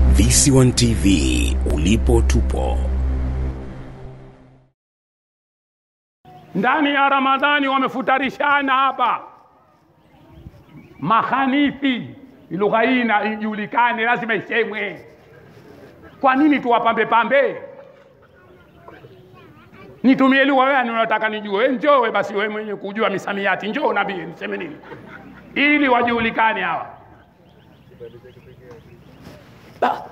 VC1 TV ulipo tupo. ndani ya Ramadhani wamefutarishana hapa mahanithi. Lugha hii na ijulikane, lazima isemwe. Kwa nini tuwapambe pambe? Nitumie lugha gani unataka nijue? Njoo we basi, wewe mwenye kujua misamiati, njoo nabii, niseme nini ili wajulikane hawa. Ba.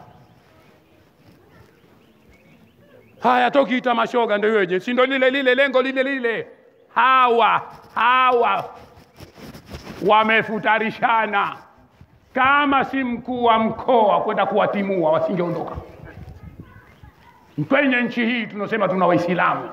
Haya, tokiita mashoga ndio weje, si ndo lile lile lengo lile lile. Hawa hawa wamefutarishana, kama si mkuu wa mkoa kwenda kuwatimua wasingeondoka kwenye nchi hii. Tunasema tuna Waislamu,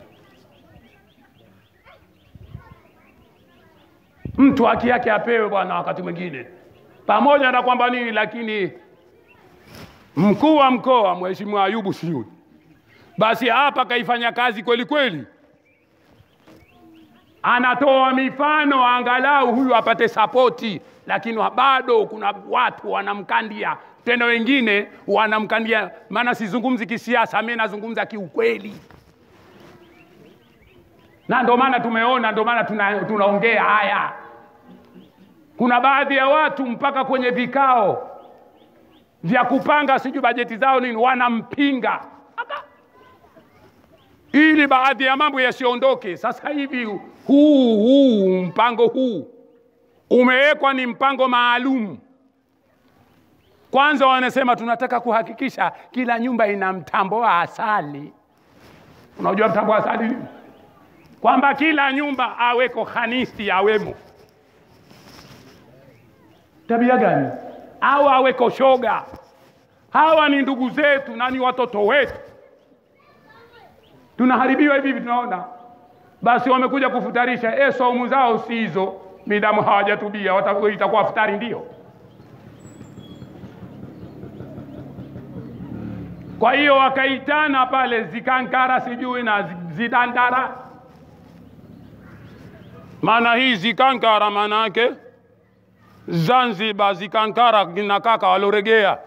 mtu haki yake apewe bwana, wakati mwingine pamoja na kwamba nini, lakini mkuu wa mkoa Mheshimiwa Ayubu Siyuni basi hapa kaifanya kazi kweli kweli, anatoa mifano angalau huyu apate sapoti, lakini bado kuna watu wanamkandia tena, wengine wanamkandia. Maana sizungumzi kisiasa, mimi nazungumza kiukweli, na ndio maana tumeona, ndio maana tuna, tunaongea haya. Kuna baadhi ya watu mpaka kwenye vikao vya kupanga sijui bajeti zao nini wanampinga ili baadhi ya mambo yasiondoke. Sasa hivi huu huu mpango huu umewekwa ni mpango maalum. Kwanza wanasema tunataka kuhakikisha kila nyumba ina mtambo wa asali. Unajua mtambo wa asali nini? Kwamba kila nyumba aweko khanisi awemo. Tabia gani? Au aweko shoga. Hawa ni ndugu zetu na ni watoto wetu tunaharibiwa hivi hivi, tunaona. Basi wamekuja kufutarisha, e, saumu zao si hizo, midamu hawajatubia itakuwa futari ndio. Kwa hiyo wakaitana pale zikankara sijui na zidandara. Maana hii zikankara maana yake Zanzibar, zikankara kina kaka waloregea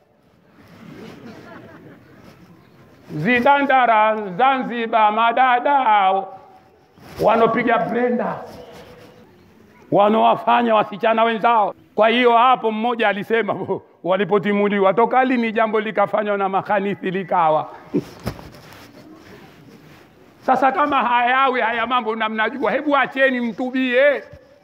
zidandara Zanzibar, madada wanopiga blenda wanowafanya wasichana wenzao. Kwa hiyo hapo mmoja alisema walipotimuliwa, toka lini jambo likafanywa na makanisi likawa sasa kama hayawi haya mambo na mnajua, hebu acheni mtubie.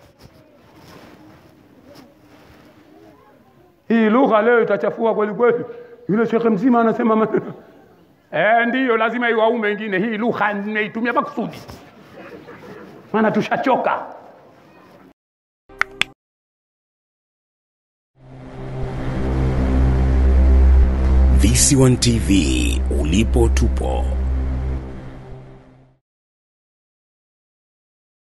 Hii lugha leo itachafua kweli kweli. Yule shekhe mzima anasema maneno Eh, ndiyo lazima iwaume wengine. Hii lugha nimeitumia makusudi, maana tushachoka. VC1 TV ulipo tupo.